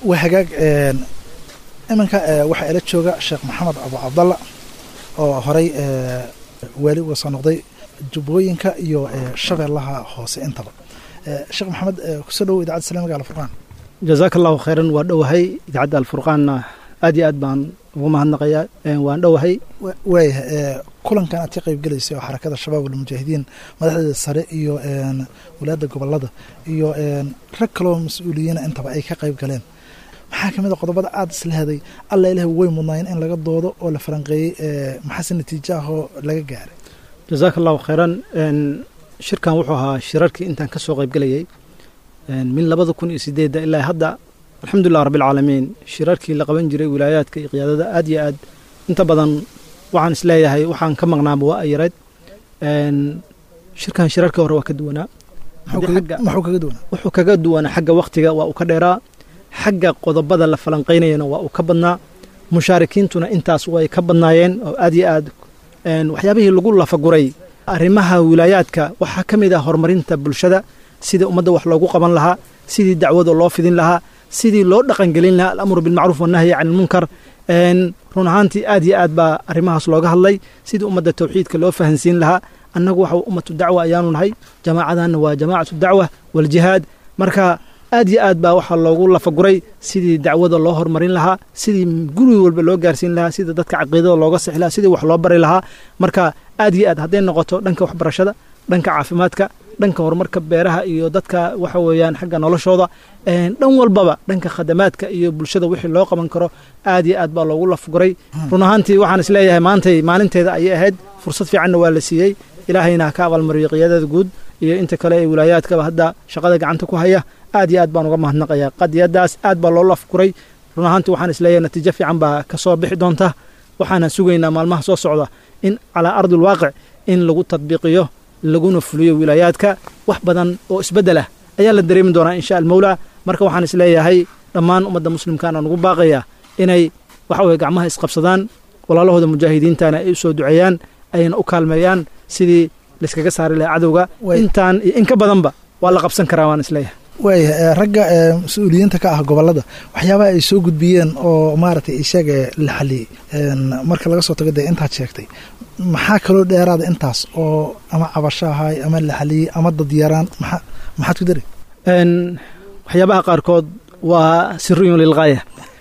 waa hagaag iminka waxaa ila jooga sheekh maxamed abu cabdalla oo horey waali uga soo noqday jubbooyinka iyo shabeellaha hoose intaba sheekh maxamed kusoo dhowo idacadda islamiga alfurqaan jazaaka allahu khayran waa dhowahay idaacadda alfurqaanna aad iyo aad baan ugu mahadnaqayaa waan dhowahay waayahay kulankan aad ka qayb gelaysay oo xarakada shabaab almujaahidiin madaxdeeda sare iyo walaadda gobolada iyo rag kaloo mas-uuliyiina intaba ay ka qayb galeen maxaa ka mid a qodobada aada isleheday alla ilahi way mudnaayeen in laga doodo oo la falanqeeyey maxaase natiijo ah oo laga gaaray jazaaka allahu khayran shirkan wuxuu ahaa shirarkii intaan ka soo qayb gelayay min labada kun iyo sideedda ilaa hadda alxamdulilah rabbilcaalamiin shirarkii la qaban jiray wilaayaadka iyo qiyaadada aad iyo aad inta badan waxaan isleeyahay waxaan ka maqnaaba waa ayareed shirkan shirarka hore waa ka duwanaa maxuu kaga duwanaa wuxuu kaga duwanaa xagga waktiga waa uu ka dheeraa xagga qodobada la falanqaynayana waa uu ka badnaa mushaarikiintuna intaas way ka badnaayeen oo aad iyo aad waxyaabihii lagu lafaguray arrimaha wilaayaadka waxaa ka mid ah horumarinta bulshada sidii ummadda wax loogu qaban lahaa sidii dacwada loo fidin lahaa sidii loo dhaqangelin lahaa alamru bilmacruuf wanahyi can ilmunkar run ahaantii aad iyo aad baa arrimahaas looga hadlay sidii ummadda tawxiidka loo fahansiin lahaa annagu waxa ummatu dacwa ayaanu nahay jamaacadanna waa jamaacatu dacwa waljihaad marka aad iyo aad baa waxaa loogu lafaguray sidii dacwada loo horumarin lahaa sidii guri walba loo gaarsiin lahaa sidii dadka caqiidada looga sixi lahaa sidii wax loo bari lahaa marka aad iyo aad hadday noqoto dhanka waxbarashada dhanka caafimaadka dhanka horumarka beeraha iyo dadka waxa weeyaan xagga noloshooda dhan walbaba dhanka khadamaadka iyo bulshada wixii loo qaban karo aad iyo aad baa loogu lafguray run ahaantii waxaan isleeyahay maantay maalinteeda ayay ahayd fursad fiicanna waa la siiyey ilaahayna ha ka abaalmariyo qiyaadada guud iyo inta kale ee wilaayaadkaba hadda shaqada gacanta ku haya aad iyo aad baan uga mahadnaqayaa qadiyadaas aad baa loo lafguray run ahaantii waxaan isleeyahay natiijo fiican baa ka soo bixi doonta waxaana sugaynaa maalmaha soo socda in calaa ardi lwaaqic in lagu tadbiiqiyo laguna fuliyo wilaayaadka wax badan oo isbeddel ah ayaa la dareemi doonaa insha almawlaa marka waxaan isleeyahay dhammaan ummadda muslimkaana nugu baaqayaa inay waxa weye gacmaha isqabsadaan walaalahooda mujaahidiintana ay u soo duceeyaan ayna u kaalmeeyaan sidii layskaga saari lahaa cadowga intaan iyo in ka badanba waa la qabsan karaa waan isleeyahay waaya ragga mas-uuliyiinta ka ah gobolada waxyaabaha ay soo gudbiyeen oo maaragtay isaga la xaliyey marka laga soo tago dee intaad sheegtay maxaa kaloo dheeraada intaas oo ama cabasho ahaay ama la xaliyey ama dadyaraan maa maxaad ku dari waxyaabaha qaarkood waa siriyun lilgaaya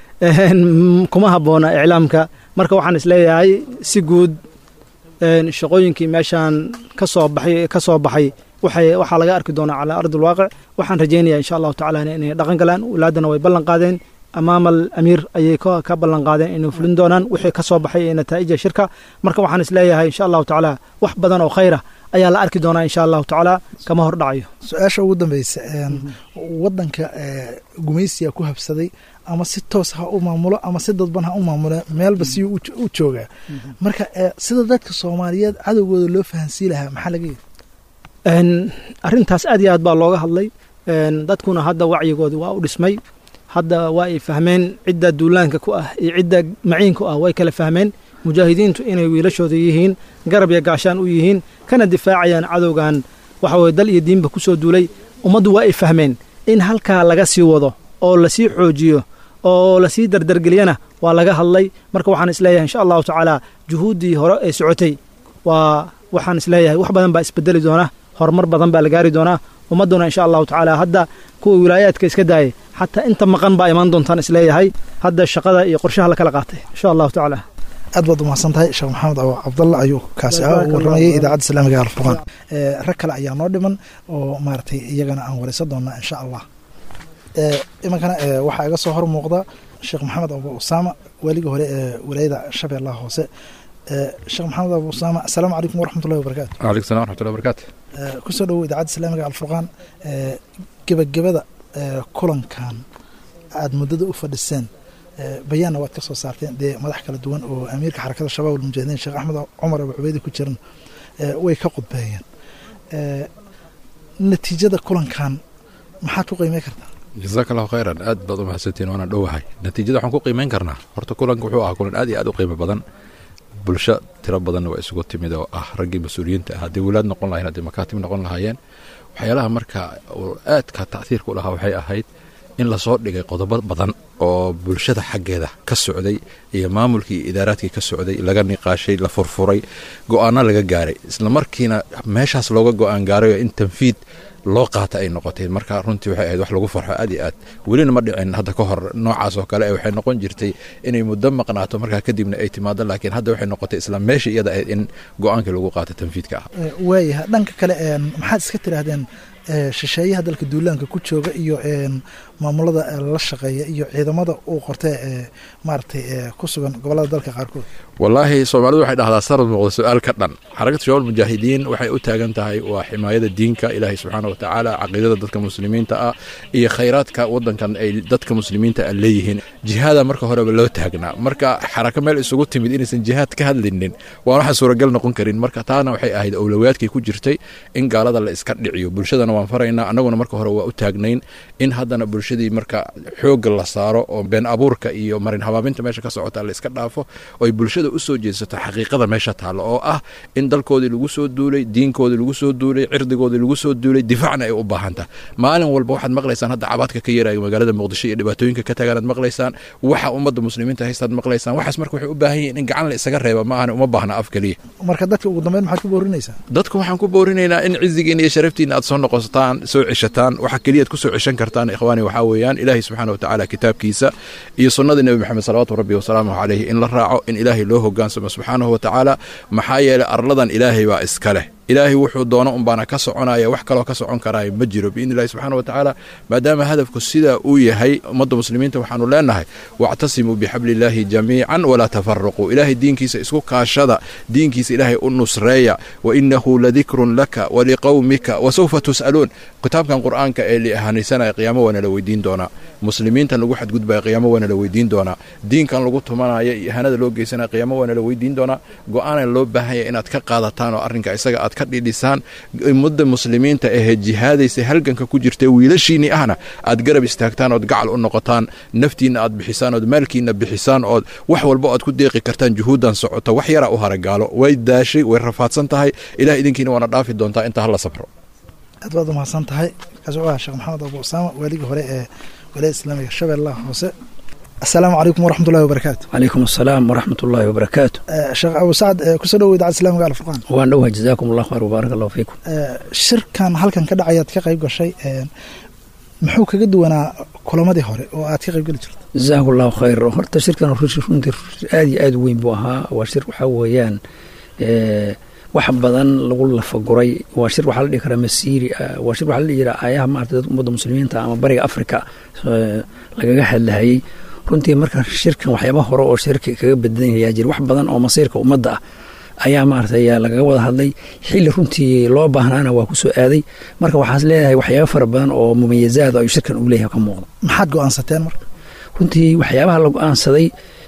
kuma habboona iclaamka marka waxaan isleeyahay si guud shaqooyinkii meeshaan ka soo baxay ka soo baxay waxaa laga arki doonaa calaa ardi lwaaqic waxaan rajaynaya insha allahu tacala inay dhaqan galaan walaadana way ballan qaadeen amaama alamiir ayay ka ballan qaadeen inay fulin doonaan wixii ka soo baxay ee nataa'ija shirka marka waxaan isleeyahay insha allahu tacaala wax badan oo khayra ayaa la arki doonaa insha allahu tacaala kama hor dhacayo su-aasha ugu dambeysa wadanka gumaysiga ku habsaday ama si toos ha u maamulo ama si dadban ha u maamulo meelba si u joogaa marka sida dadka soomaaliyeed cadowgooda loo fahansii lahaa maxaa laga yidhi arrintaas aad iyo aad baa looga hadlay dadkuna hadda wacyigoodi waa u dhismay hadda waa ay fahmeen cidda duulaanka ku ah iyo cidda maciinku ah way kala fahmeen mujaahidiintu inay wiilashooda yihiin garab iyo gaashaan u yihiin kana difaacayaan cadowgan waxa weye dal iyo diinba ku soo duulay ummaddu waa ay fahmeen in halkaa laga sii wado oo lasii xoojiyo oo lasii dardargeliyana waa laga hadlay marka waxaan isleeyahay insha allahu tacaala juhuuddii hore ee socotay waa waxaan isleeyahay wax badan baa isbedeli doona horumar badan baa la gaari doonaa ummadduna insha allahu tacaala hadda kuwa wilaayaadka iska daayay xataa inta maqan baa imaan doontaan isleeyahay hadda shaqada iyo qorshaha la kala qaatay insha allahu tacaala aad baad umahadsan tahay sheekh maxamed abu cabdalla ayuu kaasi ah u warramayay idaacadda islaamiga alfurqaan rag kale ayaa noo dhiman oo maaragtay iyagana aan waraysan doonaa insha allah iminkana waxaa iga soo hor muuqda sheekh maxamed abu usaama waaligii hore ee walaayada shabeellaha hoose sheekh maxamed abu usaama assalaamu calaykum waraxmatullahi wabarakatu waalaikum salam waraxmatullahi wabarakatu kusoo dhowow idaacadda islaamiga alfurqaan gebagabada kulankan aada muddada u fadhiseen bayaanna waad ka soo saarteen dee madax kala duwan oo amiirka xarakada shabaab almujaahidiin sheekh axmed cumar abu cubeydi ku jiran way ka qudbeeyeen natiijada kulankan maxaad ku qiimey kartaa jazaaka allahu khayran aad baad u mahadsantiin waana dhowahay natiijada waxaan ku qiimeyn karnaa horta kulanka wuxuu ahaa kulan aad iyo aad u qiimo badan bulsho tiro badanna waa isugu timid oo ah raggii mas-uuliyiinta ah haddii walaad noqon lahayen haddii makaatib noqon lahaayeen waxyaalaha marka aadka tachiirka u lahaa waxay ahayd in lasoo dhigay qodobo badan oo bulshada xaggeeda ka socday iyo maamulkii iyo idaaraadkii ka socday laga niqaashay la furfuray go-aano laga gaaray isla markiina meeshaas looga go-aan gaarayo in tanfiid loo qaata ay noqotay marka runtii waxay ahayd wax lagu farxo aad iyo aad welina ma dhicin hadda ka hor noocaas oo kale waxay noqon jirtay inay muddo maqnaato markaa kadibna ay timaado laakiin hadda waxay noqotay isla meesha iyada ahayd in go-aankii lagu qaata tanfiidka ah waayaha dhanka kale maxaad iska tidhaahdeen shisheeyaha dalka duulaanka ku jooga iyo maamulada la shaqeeya iyo ciidamada uu qortee ee maaragtay ku sugan gobolada dalka qaarkood wallaahi soomaalidu waxay dhahdaa sarad muuqda su-aal ka dhan xarakatu shabaab mujaahidiin waxay u taagan tahay waa ximaayada diinka ilaahay subxaana wa tacaala caqiidada dadka muslimiinta ah iyo khayraadka wadankan ay dadka muslimiinta a leeyihiin jihaada marka horeba loo taagnaa marka xarako meel isugu timid inaysan jihaad ka hadlinin waan waxaan suuragal noqon karin marka taana waxay ahayd awlowaadkii ku jirtay in gaalada la iska dhiciyo bulshadana waan faraynaa annaguna marka hore waa u taagnayn in haddana bulshadii marka xoogga la saaro oo been abuurka iyo marin habaabinta meesha ka socota la iska dhaafo oy bulshada u soo jeedsato xaqiiqada meesha taalla oo ah in dalkoodii lagu soo duulay diinkoodii lagu soo duulay cirdigoodii lagu soo duulay difaacna ay u baahantaha maalin walba waxaad maqlaysaan hadda cabaadka ka yaraayo magaalada muqdisho iyo dhibaatooyinka ka tagaanaad maqlaysaan waxa ummadda muslimiinta haystaad maqlaysaan waxaas marka waxay u baahan yihiin in gacan la isaga reeba ma ahana uma baahna af keliya marka dadka ugu dambeyn maxaad ku boorinaysaa dadka waxaan ku boorinaynaa in cizigiina iyo sharaftiina aad soo noqosataan soo ceshataan waxa keliyaad ku soo ceshan kartaan ikhwaani waxaa weeyaan ilaahay subxaana watacaala kitaabkiisa iyo sunnadii nebi maxamed salawaatu rabbi wasalaamuhu caleyhi in la raaco in ilaahay loo hogaansamo subxaanahu watacaala maxaa yeelay arladan ilaahay baa iska leh ilaahay wuxuu doono unbaana ka soconaya wax kaloo ka socon karaayo ma jiro biidni illahi subxana wa tacaala maadaama hadafku sidaa uu yahay ummadda muslimiinta waxaanu leenahay wactasimuu bixabli illaahi jamiican walaa tafaraquu ilaahay diinkiisa isku kaashada diinkiisa ilaahay u nusreeya wa inahu ladikrun laka waliqowmika wasawfa tus'aluun kitaabkan qur'aanka ee liahanaysanaya qiyaamo waana la weydiin doonaa muslimiintan lagu xadgudbaya qiyaamo waana la weydiin doonaa diinkan lagu tumanaya iyo ihanada loo geysanaya qiyaamo waana la weydiin doonaa go-aana loo baahanya inaad ka qaadataan oo arrinka isaga aad ka dhidhisaan ummadda muslimiinta ahee jihaadaysa halganka ku jirta wiilashiinnii ahna aad garab istaagtaan ood gacal u noqotaan naftiinna aad bixisaan ood maalkiinna bixisaan ood wax walba aad ku deeqi kartaan juhuuddan socota wax yaraa u haragaalo way daashay way rafaadsan tahay ilaah idinkiina waana dhaafi doontaa inta hala sabro aad baad umahadsan tahay kaas wuxuu ahaa sheekh maxamed abu usaama waaligii hore ee walaayada islaamiga shabeellaha hoose asalaamu calaykum waraxmatullahi wabarakaatu calaykum asalaam waraxmat ullaahi wabarakaatu sheekh abu sacad kusoo dhowo idaacada islamiga alfurqaan waan dhowha jazaakum allah khayr wabaarak allahu fiikum shirkan halkan ka dhacayaad ka qayb gashay muxuu kaga duwanaa kulamadii hore oo aad ka qayb geli jirto jazaahu allahu khayr horta shirkan runtii aad iyo aad u weyn buu ahaa waa shir waxaa weeyaan wax badan lagu lafaguray waa shir waxaa la dhihi karaa masiiri ah waa shir waxaa la dhihi jiraa aayaha maarata dadka ummadda muslimiinta ama bariga afrika lagaga hadlahayey runtii marka shirkan waxyaaba hore oo shirka kaga badan yayaa jira wax badan oo masiirka ummadda ah ayaa maaragtay lagaga wada hadlay xilli runtii loo baahnaana waa ku soo aaday marka waxaas leedahay waxyaaba fara badan oo mumayazaad ayuu shirkan uu leeyahay ka muuqda maxaad go-aansateen marka runtii waxyaabaha la go-aansaday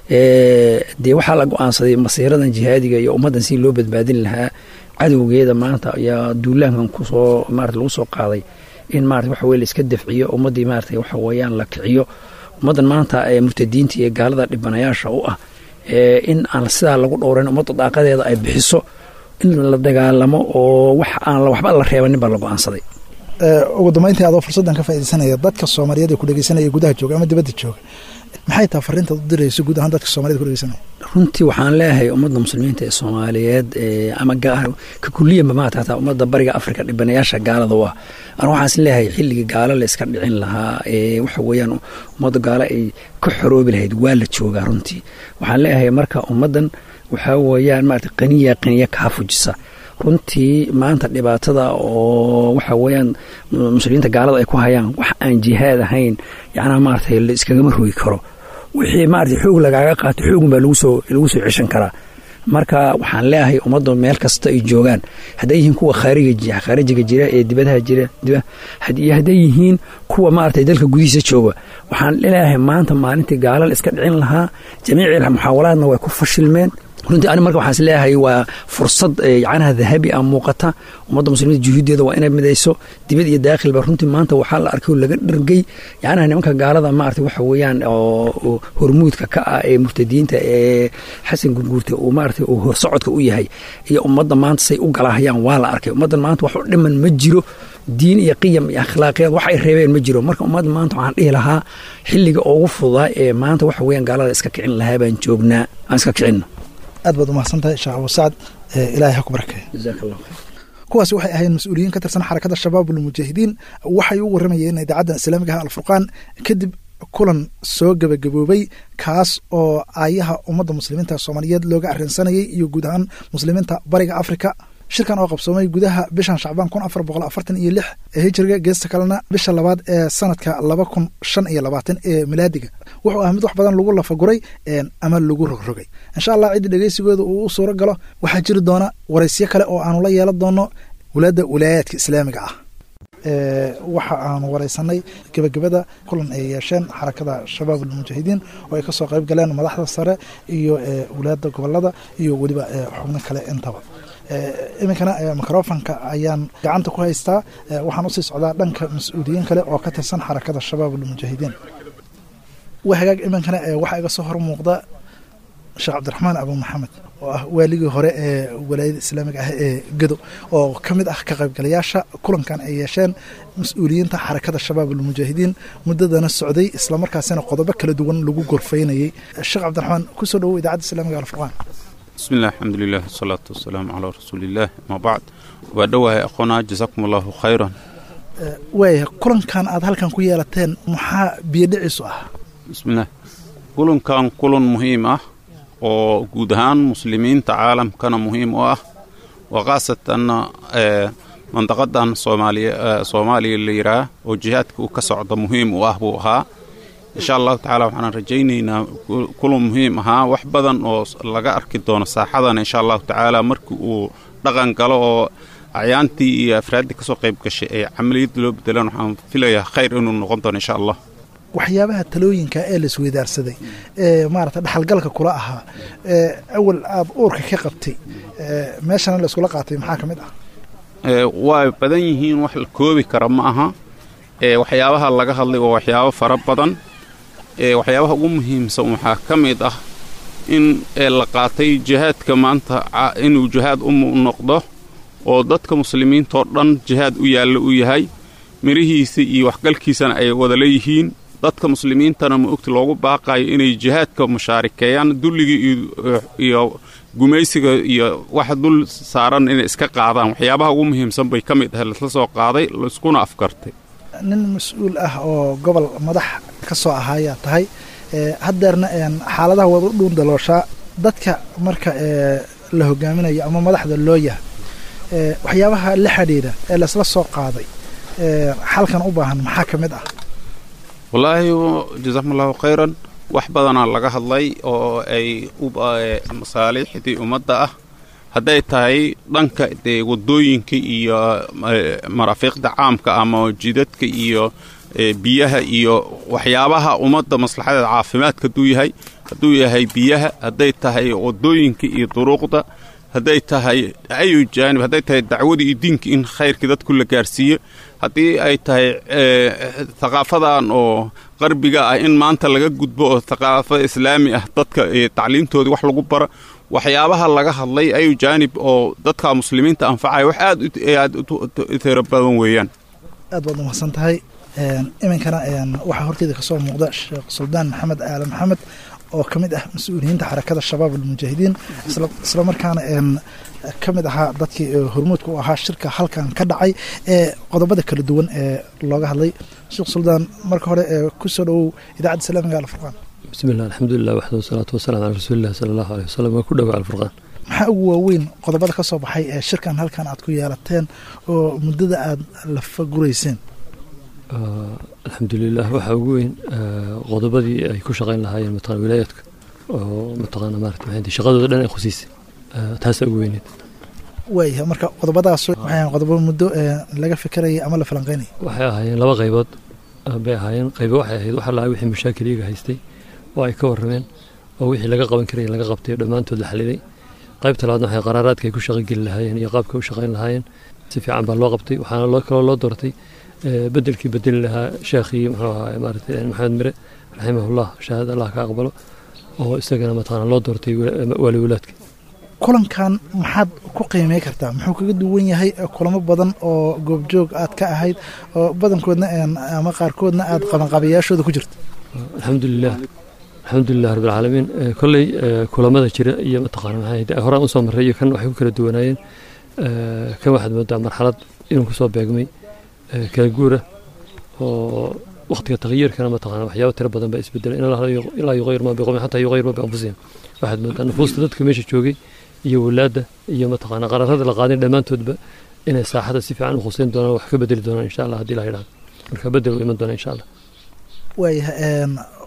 dee waxaa la go-aansaday masiiradan jihaadiga iyo ummaddan si loo badbaadin lahaa cadowgeeda maanta ayaa duulaankan kusoo maarata lagu soo qaaday in maarata waxa weye la iska dafciyo ummaddii maarata waxa weeyaan la kiciyo ummaddan maanta ee murtadiinta iyo gaalada dhibanayaasha u ah in aan sidaa lagu dhowran ummadda daaqadeeda ay bixiso in la dagaalamo oo wax aan waxba la reebanin baa la go-aansaday ugu dambeyntii adoo fursaddan ka faaidaysanaya dadka soomaaliyeed ee ku dhegeysanaya gudaha jooga ama dibadda jooga maxay tahay fariintaad u dirayso guud ahaan dadka soomaaliyed ku dhegeysanaya runtii waxaan leeyahay ummadda muslimiinta ee soomaaliyeed ama ka kuliyanba maata hataa ummadda bariga afrika dhibanayaasha gaalada u ah an waxaas leeyahay xilligii gaalo la iska dhicin lahaa ee waxa weeyaan ummadda gaalo ay ka xoroobi lahayd waa la joogaa runtii waxaan leeyahay marka ummaddan waxaa weeyaan maarata qaniya qaniya kaa fujisa runtii maanta dhibaatada oo waxa weeyaan muslimiinta gaalada ay ku hayaan wax aan jihaad ahayn yacnaa maaragtay la iskagama rogi karo wixii maarata xoog lagaaga qaato xoogun baa lagu soo lagu soo ceshan karaa marka waxaan leeyahay ummadda meel kasta ay joogaan hadday yihiin kuwa khaariga khaarijiga jira ee dibadaha jira iyo hadday yihiin kuwa maaragtay dalka gudihiisa jooga waxaan leeyahay maanta maalintii gaala la iska dhicin lahaa jamiici muxaawalaadna way ku fashilmeen runtii ani marka waxaan is leeyahay waa fursad yacnaha dahabi ah muuqata ummadda muslimiinta juhuuddeeda waa inay midayso dibad iyo daakhilba runtii maanta waxaa la arkay oo laga dhargay yacnaha nimanka gaalada maarata waxa weeyaan oo hormuudka ka ah ee murtadiinta ee xasan gurguurta uu maarata uu horsocodka u yahay iyo ummadda maanta say u galahayaan waa la arkay ummaddan maanta wax u dhiman ma jiro diin iyo qiyam iyo akhlaaqiyad wax ay reebeen ma jiro marka ummadda maanta waxaan dhihi lahaa xilliga ugu fududaa ee maanta waxa weeyaan gaalada iska kicin lahaa baan joognaa aan iska kicinno aad baad umahadsan tahay sheekh abu sacad ilaahay ha ku barakeeyo jazaak allah khayr kuwaasi waxay ahayn mas-uuliyiin ka tirsan xarakada shabaabul mujaahidiin waxay u waramayeen idaacaddan islaamiga ah alfurqaan kadib kulan soo gebagaboobay kaas oo aayaha ummadda muslimiinta soomaaliyeed looga arrinsanayay iyo guud ahaan muslimiinta bariga afrika shirkan oo qabsoomay gudaha bishan shacbaan kun afar boqol afartan iyo lix ee hijiriga geesta kalena bisha labaad ee sanadka laba kun shan iyo labaatan ee milaadiga wuxuu ah mid wax badan lagu lafaguray ama lagu rogrogay insha allah ciddii dhegeysigooda uu u suuro galo waxaa jiri doona waraysyo kale oo aanu la yeelan doono walaadda wilaayaadka islaamiga ah waxa aanu wareysanay gebagabada kulan ay yeesheen xarakada shabaab almujaahidiin oo ay kasoo qayb galeen madaxda sare iyo walaada gobolada iyo weliba xubno kale intaba iminkana microfonka ayaan gacanta ku haystaa waxaan usii socdaa dhanka mas-uuliyiin kale oo ka tirsan xarakada shabaab almujaahidiin wa hagaag iminkana waxaa iga soo hor muuqda sheekh cabdiraxmaan abu maxamed oo ah waaligii hore ee walaayada islaamiga ah ee gedo oo ka mid ah ka qaybgalayaasha kulankan ay yeesheen mas-uuliyiinta xarakada shabaab almujaahidiin muddadana socday islamarkaasina qodobo kala duwan lagu gorfaynayay sheekh cabdiraxmaan kusoo dhowow idaacadda islamiga alfurqaan bismi illah alxamdulilah wasalaatu wasalaamu calaa rasuuliillah amaa bacd waa dhowahay aqoonaa jasaakum allahu khayran waaya kulankan aad halkan ku yeelateen maxaa biyodhiciisu ah bismillaah kulankan kulan muhiim ah oo guud ahaan muslimiinta caalamkana muhiim u ah waa khaasatanna mandaqadan soomaaliya la yidhaah oo jihaadka uu ka socda muhiim u ah buu ahaa insha allahu tacaala waxaan rajaynaynaa kulan muhiim ahaa wax badan oo laga arki doono saaxadan insha allahu tacaala markii uu dhaqan galo oo acyaantii iyo afraaddii kasoo qayb gashay ee camaliyadda loo bedelaan waxaan filayaa khayr inuu noqon doono insha allah waxyaabaha talooyinka ee la isweydaarsaday ee maarata dhaxalgalka kula ahaa ee awal aad uurka ka qabtay meeshana la iskula qaatay maxaa ka mid ah waa badan yihiin wax la koobi kara ma aha waxyaabaha laga hadlay waa waxyaabo fara badan waxyaabaha ugu muhiimsan waxaa ka mid ah in la qaatay jihaadka maanta inuu jihaad u noqdo oo dadka muslimiintao dhan jihaad u yaalla u yahay mirihiisa iyo waxgalkiisana ay wada leeyihiin dadka muslimiintana ma ogti loogu baaqayo inay jihaadka mushaarikeeyaan dulliga iyo gumaysiga iyo wax dul saaran inay iska qaadaan waxyaabaha ugu muhiimsan bay ka mid ahay lasla soo qaaday laiskuna afkartay nin mas-uul ah oo gobol madax ka soo ahaayaa tahay haddeerna xaaladaha wada u dhuun dalooshaa dadka marka la hogaaminayo ama madaxda loo yaha waxyaabaha la xidhiidha ee laisla soo qaaday xalkan u baahan maxaa ka mid ah wallaahi jasaakum allahu khayran wax badanaa laga hadlay oo ay masaaliixdii ummadda ah hadday tahay dhanka dee waddooyinka iyo maraafiiqda caamka ama jidadka iyo biyaha iyo waxyaabaha ummadda maslaxadeeda caafimaadka hadduu yahay hadduu yahay biyaha hadday tahay waddooyinka iyo duruuqda hadday tahay ayu jaanib hadday tahay dacwadii iyo diinka in khayrkii dadku la gaarsiiyo haddii ay tahay thaqaafadan oo qarbiga ah in maanta laga gudbo oo thaqaafo islaami ah dadka tacliimtoodii wax lagu bara waxyaabaha laga hadlay ayu jaanib oo dadka muslimiinta anfacaya wax aad aad u tiro badan weeyaan aad baad umahadsan tahay iminkana waxaa horteeda kasoo muuqda sheekh suldaan maxamed aale maxamed oo ka mid ah mas-uuliyiinta xarakada shabaab almujaahidiin isla markaana ka mid ahaa dadkii hormuudka u ahaa shirka halkan ka dhacay ee qodobada kala duwan ee looga hadlay sheekh suldaan marka hore kusoo dhowow idaacadda islaamiga alfurqaan bismilah alxamdulilah waxda wasalaatu wasalaam calaa rasuulilah sala allahu aleh wasalam waa ku dhowa alfurqaan maxaa ugu waaweyn qodobada ka soo baxay ee shirkan halkan aad ku yeelateen oo muddada aada lafagurayseen alxamdulilah waxaa ugu weyn qodobadii ay ku shaqayn lahaayeen mataqana wilaayaadka oo mataqana maarata maxay shaqadooda dhan ay khusiisay taasaa ugu weyneed waayahay marka qodobadaas waxay qodobo muddo laga fikirayay ama la falanqeynaya waxay ahaayeen laba qaybood bay ahaayeen qaybo waxay ahayd waxa lahaa wixii mashaakil iyaga haystay oo ay ka warrameen oo wixii laga qaban karaya laga qabtay dhammaantood la xaliday qaybta labaadna waxay qaraaraadka ay ku shaqogeli lahaayeen iyo qaabka u shaqayn lahaayeen si fiican baa loo qabtay waxaana loo kaloo loo doortay bedelkii bedeli lahaa sheekhii muxuu ahaa maaragtay maxamed mire raximahullah shahaad allah ka aqbalo oo isagana mataqana loo doortay waali walaadka kulankan maxaad ku qiimey kartaa muxuu kaga duwan yahay kulamo badan oo goobjoog aad ka ahayd oo badankoodna ama qaarkoodna aad qabanqaabayaashooda ku jirto alxamdulilah alxamdulilah rabbilcaalamiin kolley kulamada jira iyo mataqaana maxay horaan usoo marray iyo kan waxay ku kala duwanaayeen kan waxaad moodaa marxalad inuu kusoo beegmay kala guura oo waqtiga takyiirkana mataqaana waxyaaba tiro badan baa isbedelay ilaa yuqayir ma biqowmin xataa yuqayir ma bianfusihim waxaad moodaa nufuusta dadka meesha joogay iyo walaadda iyo mataqaana qararada la qaadin dhammaantoodba inay saaxada si fiican u khuseyn doonaan wax ka bedeli doonaan insha allah haddii la yidhahdo marka bedel u iman doona insha allah waayahay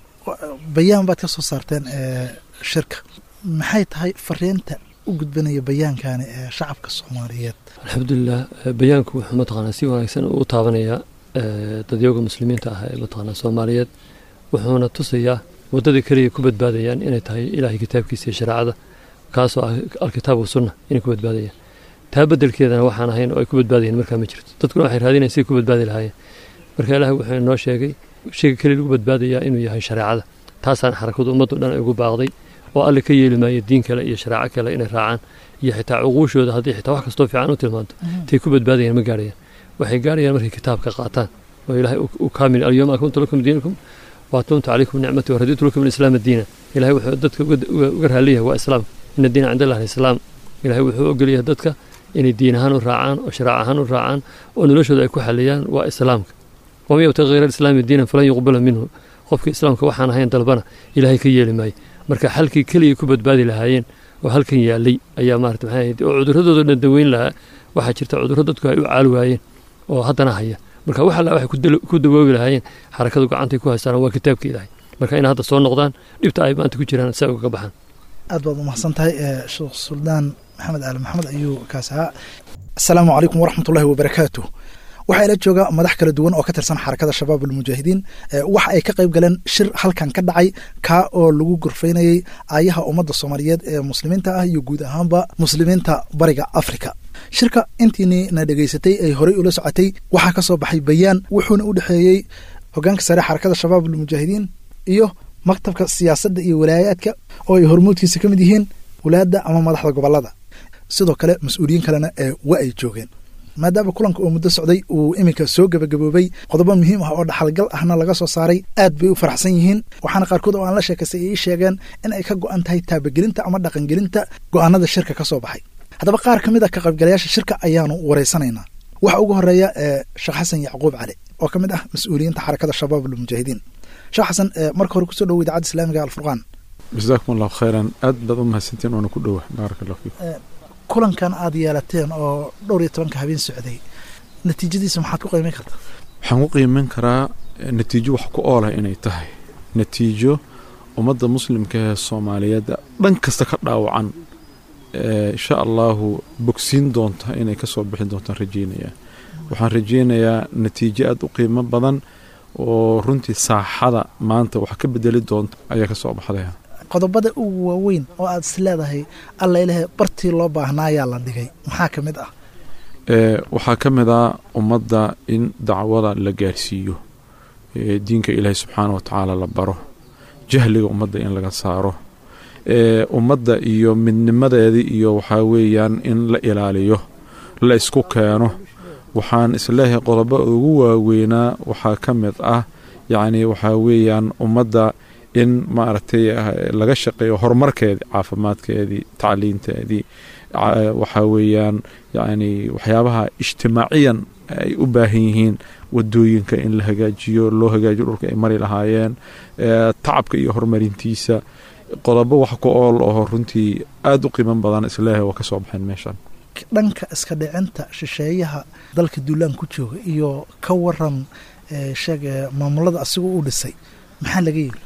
bayaan baad ka soo saarteen shirka maxay tahay fariinta u gudbanaya bayaankani ee shacabka soomaaliyeed alxamdulilah bayaanku wuxuu mataqaanaa si wanaagsan u taabanayaa dadyooga muslimiinta ah ee mataqaanaa soomaaliyeed wuxuuna tusayaa waddada keliya ku badbaadayaan inay tahay ilaahay kitaabkiisa iyo shareecada kaasoo ah alkitaab wasunna inay ku badbaadayaan taa bedelkeedana waxaan ahayn oo ay ku badbaadayeen markaa ma jirto dadkuna waxay raadinayan siday ku badbaadi lahaayeen marka ilaahay wuxuu inoo sheegay shayga keliya lagu badbaadayaa inuu yahay shareecada taasaan xarakadu ummaddu dhan ay ugu baaqday oo alle ka yeeli maayo diin kale iyo shareeco kale inay raacaan iyo xitaa cuquushooda haddii xitaa wax kastoo fiican u tilmaanto tay ku badbaadayaan ma gaarayaan waxay gaarayaan markay kitaabka qaataan oo ilaahay u kaamil alyawma akmaltu lakum diinakum waatumtu calaykum nicmati waraditu lakum alislaama diina ilahay wuxuu dadka uga raaliyahay waa islaamka ina diina cind allah alislaam ilahay wuxuu ogolyahay dadka inay diin ahaan u raacaan oo shareec ahaan u raacaan oo noloshooda ay ku xaliyaan waa islaamka waman yabtaqi hayra alislaami diinan falan yuqbala minhu qofka islaamka waxaan ahayn dalbana ilaahay ka yeeli maayo marka xalkii keligay ku badbaadi lahaayeen oo halkan yaalay ayaa maarata maxay ahayd oo cuduradooda dhan daweyn lahaa waxaa jirta cudurro dadku ay u caali waayeen oo haddana haya marka wax alla waxay ku dawoobi lahaayeen xarakadu gacantay ku haystaan waa kitaabka ilaahay marka inay hadda soo noqdaan dhibta ay maanta ku jiraan si ay ugaga baxaan aad baad umahadsan tahay sheekh suldaan maxamed aali maxamed ayuu kaas ahaa asalaamu calaykum waraxmat ullahi wabarakaatu waxaa ila jooga madax kala duwan oo ka tirsan xarakada shabaab almujaahidiin waxa ay ka qayb galeen shir halkan ka dhacay kaa oo lagu gorfaynayey aayaha ummadda soomaaliyeed ee muslimiinta ah iyo guud ahaanba muslimiinta bariga afrika shirka intiini na dhegaysatay ay horey ula socotay waxaa ka soo baxay bayaan wuxuuna u dhexeeyey hogaanka sare xarakada shabaab almujaahidiin iyo maktabka siyaasadda iyo walaayaadka oo ay hormuudkiisa ka mid yihiin walaadda ama madaxda gobolada sidoo kale mas-uuliyiin kalena ee wa ay joogeen maadaama kulanka oo muddo socday uu iminka soo gebagaboobay qodobo muhiim ah oo dhaxalgal ahna laga soo saaray aad bay u faraxsan yihiin waxaana qaarkood oo aan la sheekaystay ay ii sheegeen in ay ka go'an tahay taabagelinta ama dhaqangelinta go'aanada shirka ka soo baxay haddaba qaar ka mid a ka qaybgalayaasha shirka ayaanu waraysanaynaa waxa ugu horeeya sheekh xasan yacquub cali oo ka mid ah mas-uuliyiinta xarakada shabaab almujaahidiin sheekh xasan marka hore kusoo dhowo idaacadda islaamiga alfurqaan jasaakum allahu khayran aad baad u mahadsantiin oona ku dhowa baaraka allah fiikum kulankan aad yeelateen oo dhowr iyo tobanka habeen socday natiijadiisa maxaad ku qiimeyn kartaa waxaan ku qiimeyn karaa natiijo wax ku oolah inay tahay natiijo ummadda muslimka ee soomaaliyeed dhan kasta ka dhaawacan insha allahu bogsiin doonta inay kasoo bixin doontaan rajeynayaa waxaan rajeynayaa natiijo aada u qiimo badan oo runtii saaxada maanta wax ka bedeli doonta ayaa kasoo baxdaya qodobada ugu waaweyn oo aad is leedahay alla ilahay bartii loo baahnaayaa la dhigay maxaa ka mid ah waxaa ka mid ah ummadda in dacwada la gaarsiiyo diinka ilaahay subxaana wa tacaala la baro jahliga ummadda in laga saaro ummadda iyo midnimadeedii iyo waxaa weeyaan in la ilaaliyo la isku keeno waxaan isleeyahay qodobo ugu waaweynaa waxaa ka mid ah yacni waxaa weeyaan ummadda in maaragtay laga shaqeeyo horumarkeedii caafimaadkeedii tacliinteedii waxaa weeyaan yacni waxyaabaha ijtimaaciyan ay u baahan yihiin wadooyinka in la hagaajiyo loo hagaajiyo dhulka ay mari lahaayeen tacabka iyo horumarintiisa qodobo wax ku ool oo runtii aada u qiiman badan isleeyahay waa ka soo baxeen meeshan dhanka iska dhicinta shisheeyaha dalka duulaan ku jooga iyo ka waran sheeg maamulada asigoo u dhisay maxaa laga yiri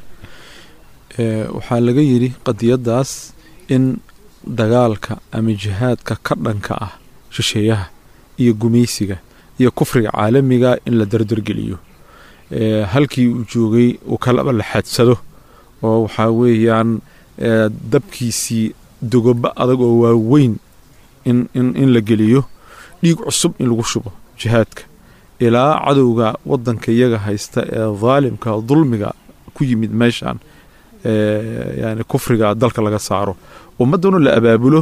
waxaa laga yidhi qadiyaddaas in dagaalka ama jihaadka ka dhanka ah shisheeyaha iyo gumaysiga iyo kufriga caalamiga in la dardargeliyo halkii uu joogay uu kalaba la xaadsado oo waxaa weeyaan dabkiisii dogobo adag oo waaweyn in in la geliyo dhiig cusub in lagu shubo jihaadka ilaa cadowga waddanka iyaga haysta ee daalimka dulmiga ku yimid meeshan yani kufriga dalka laga saaro ummadduna la abaabulo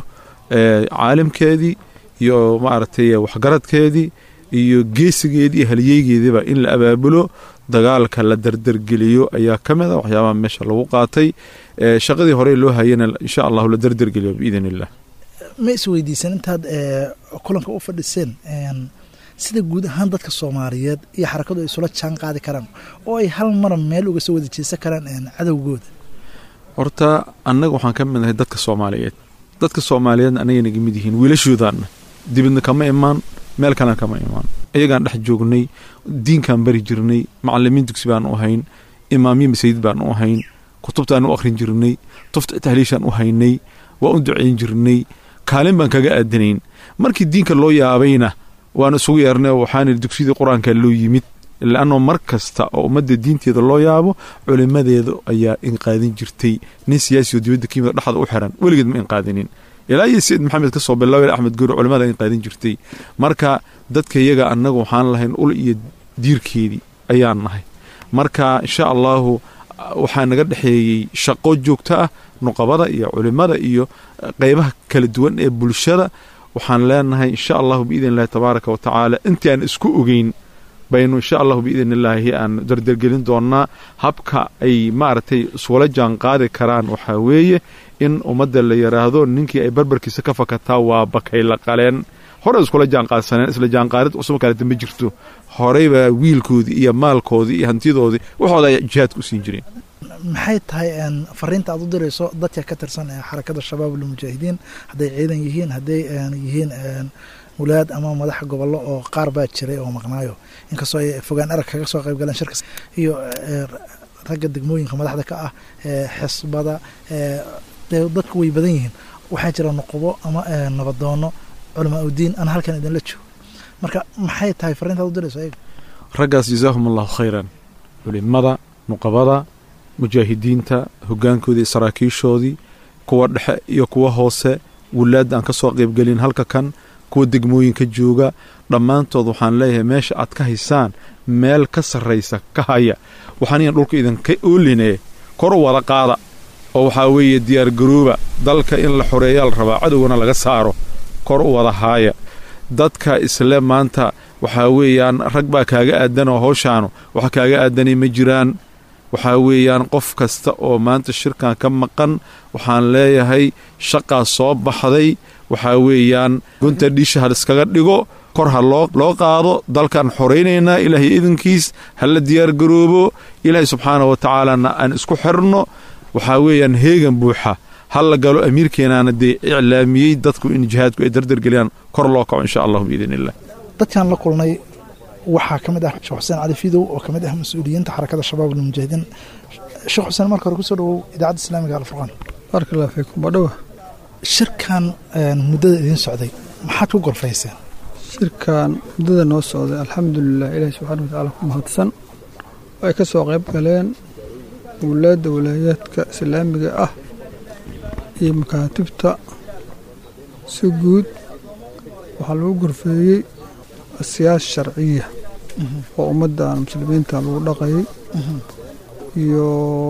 caalimkeedii iyo maaragtay waxgaradkeedii iyo geesigeedii iyo haliyeygeediiba in la abaabulo dagaalka la dardargeliyo ayaa ka mid a waxyaabaha meesha lagu qaatay shaqadii hore loo hayana insha allahu la dardargeliyo biidn illah ma isweydiisan intaad kulanka u fadhiseen sida guud ahaan dadka soomaaliyeed iyo xarakadu ay isula jaan qaadi karaan oo ay hal mara meel uga soo wada jeesan karaan cadowgooda horta annaga waxaan ka mid nahay dadka soomaaliyeed dadka soomaaliyeedna annaga naga mid yihiin wiilashoodaanna dibadna kama imaan meel kalena kama imaan iyagaan dhex joognay diinkaan bari jirnay macalimiin dugsi baan u ahayn imaamyo masaajid baan u ahayn kutubtaan u akhrin jirnay tufta tahliishaan u haynay waa u ducayn jirnay kaalin baan kaga aadanayn markii diinka loo yaabayna waan isugu yeernay oo waxaan idhi dugsiyadii qur-aanka loo yimid laannoo mar kasta oo ummadda diinteeda loo yaabo culimmadeeda ayaa inqaadin jirtay nin siyaasi oo dibadda kiyimid dhexda u xiran weligeed ma inqaadinin ilaa iyo sayid maxamed ka soo bilaaway axmed goori culimmada inqaadin jirtay marka dadka iyaga annagu waxaan lahayn ul iyo diirkeedii ayaan nahay marka insha allahu waxaa naga dhexeeyey shaqo joogto ah nuqabada iyo culimmada iyo qeybaha kala duwan ee bulshada waxaan leenahay insha allahu biidn illahi tabaaraka wa tacaala intii aan isku ogeyn baynu insha allahu biidn illaahi aan dardargelin doonnaa habka ay maaragtay isula jaan qaadi karaan waxaa weeye in ummadda la yidhaahdo ninkii ay barbarkiisa ka fakataa waa bakay la qaleen hore iskula jaanqaadsaneen isla jaanqaadid cusub kaleta ma jirto horeyba wiilkoodii iyo maalkoodii iyo hantidoodii waxooda ay jihaadka u siin jireen maxay tahay fariinta aad u dirayso dadka ka tirsan ee xarakada shabaab almujaahidiin hadday ciidan yihiin hadday yihiin wulaad ama madaxa gobollo oo qaar baa jiray oo maqnaayo inkastoo ay fogaan arag kaga soo qayb galeen shirkas iyo ragga degmooyinka madaxda ka ah xisbada dadku way badan yihiin waxaa jira nuqubo ama nabadoono culamaa udiin ana halkan idinla joogo marka maxay tahay fariinta aad u dirayso ayaga raggaas jazaahum allahu khayran culimada nuqabada mujaahidiinta hogaankoodii saraakiishoodii kuwa dhexe iyo kuwa hoose wulaadda aan ka soo qaybgelin halka kan kuwa degmooyinka jooga dhammaantood waxaan leeyahay meesha aad ka haysaan meel ka sarraysa ka haya waxaan iyan dhulka idinka oolinee kor wada qaada oo waxaa weeye diyaargarooba dalka in la xoreeyaa la rabaa cadowgana laga saaro kor u wada haaya dadka isle maanta waxaa weeyaan rag baa kaaga aadan oo howshaanu wax kaaga aadanay ma jiraan waxaa weeyaan qof kasta oo maanta shirkan ka maqan waxaan leeyahay shaqaa soo baxday waxaa weeyaan gunta dhiisha ha iskaga dhigo kor ha loo qaado dalkaan xoraynaynaa ilaahay idinkiis ha la diyaargaroobo ilaahay subxaana wa tacaalana aan isku xirno waxaa weeyaan heegan buuxa ha la galo amiirkeenaana dee iclaamiyey dadku in jihaadku ay dardargeliyaan kor loo kaco insha allahu biidn illah dadkaan la kulnay waxaa ka mid ah sheekh xuseen cali fidow oo ka mid ah mas-uuliyiinta xarakada shabaab almujaahidiin sheekh xuseen marka hore kusoo dhawow idaacadda islaamiga alfurqaan baarka allah fiikum badhowa shirkan muddada idiin socday maxaad ku golfayseen shirkan muddada noo socday alxamdulilah ilaahi subxaana watacaala ku mahadsan ay ka soo qayb galeen wulaadda walaayaadka islaamiga ah iyo makaatibta si guud waxaa lagu gorfeeyey siyaasa sharciya oo ummaddan muslimiinta lagu dhaqayay iyo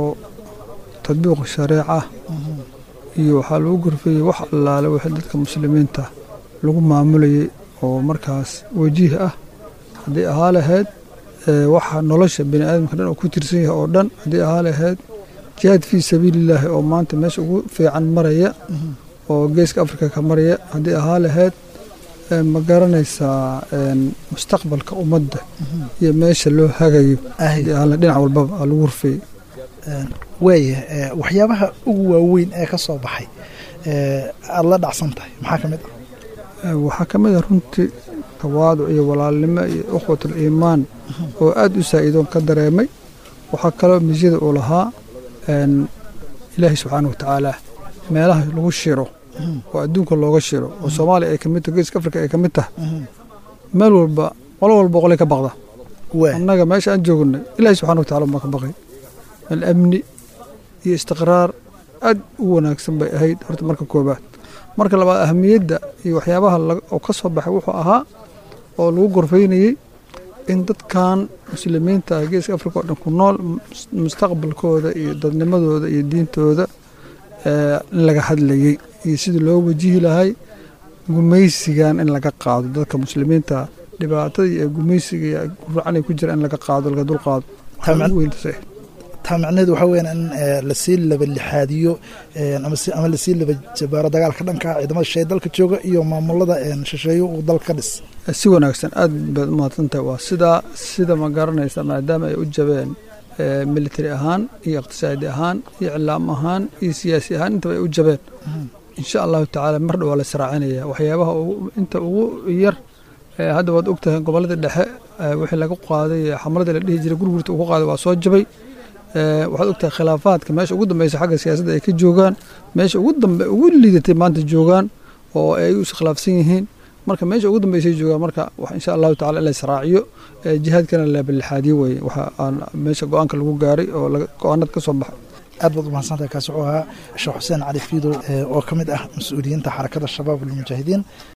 tadbiiq shareeca iyo waxaa lagu gorfeeyey wax allaale wixii dadka muslimiinta lagu maamulayay oo markaas wajiih ah haddii ahaa lahayd waxa nolosha bani aadamka dhan oo ku tirsan yahay oo dhan haddii ahaa lahayd jihaad fii sabiilillaahi oo maanta meesha ugu fiican maraya oo geeska afrika ka maraya haddii ahaa lahayd ma garanaysaa mustaqbalka ummadda iyo meesha loo hagayo dhinac walbaba aa lagu rufeeyey waaya waxyaabaha ugu waaweyn ee ka soo baxay aada la dhacsan tahay maxaa ka mid ah waxaa ka mid ah runtii tawaaduc iyo walaalnimo iyo ukhwatul iimaan oo aad u saa'iidoon ka dareemay waxaa kaloo misyada uu lahaa ilaahay subxaana watacaala meelaha lagu shiro oo adduunka looga shiro oo soomaaliya ay ka mid tahay geeska afrika ay ka mid tahay meel walba qolo walba qolay ka baqda annaga meesha aan joognay ilaahay subxana watacala baa ka baqay meel amni iyo istiqraar aad u wanaagsan bay ahayd horta marka koobaad marka labaad ahamiyadda iyo waxyaabaha oo ka soo baxay wuxuu ahaa oo lagu gorfaynayey in dadkan muslimiinta ah geeska afrika oo dhan ku nool mustaqbalkooda iyo dadnimadooda iyo diintooda in laga hadlayey iyo sidii loo wajihi lahay gumaysigan in laga qaado dadka muslimiinta dhibaatadii ee gumaysiga guracanay ku jira in laga qaado laga dul qaado taa macnaheedu waxaa weyaan in lasii labalixaadiyo ama lasii laba jabaaro dagaalka dhanka ciidamada shisheeye dalka jooga iyo maamulada shisheeye uu dalka ka dhis si wanaagsan aad baad umahadsantahay waa sidaa sida ma garanaysa maadaama ay u jabeen military ahaan iyo iqtisaadi ahaan iyo iclaam ahaan iyo siyaasi ahaan intaba ay u jabeen insha allahu tacaala mar dhow waa la israacinaya waxyaabaha inta ugu yar hadda waad ogtahay gobolada dhexe wixii laga qaaday xamaladii la dhihi jiray gurgurta uu ku qaaday waa soo jabay waxaad ogtahay khilaafaadka meesha ugu dambeysa xagga siyaasadda ay ka joogaan meesha ugu dambe ugu liidatay maanta joogaan oo ay u iskhilaafsan yihiin marka meesha ugu dambeysay joogaan marka insha allahu tacala in la israaciyo jihaadkana la balixaadiyo weye waxa aan meesha go-aanka lagu gaaray oo go-aanada ka soo baxay aad baad umahadsantahay kaasi wuxuu ahaa sheekh xuseen cali fiidow oo ka mid ah mas-uuliyiinta xarakada shabaab almujaahidiin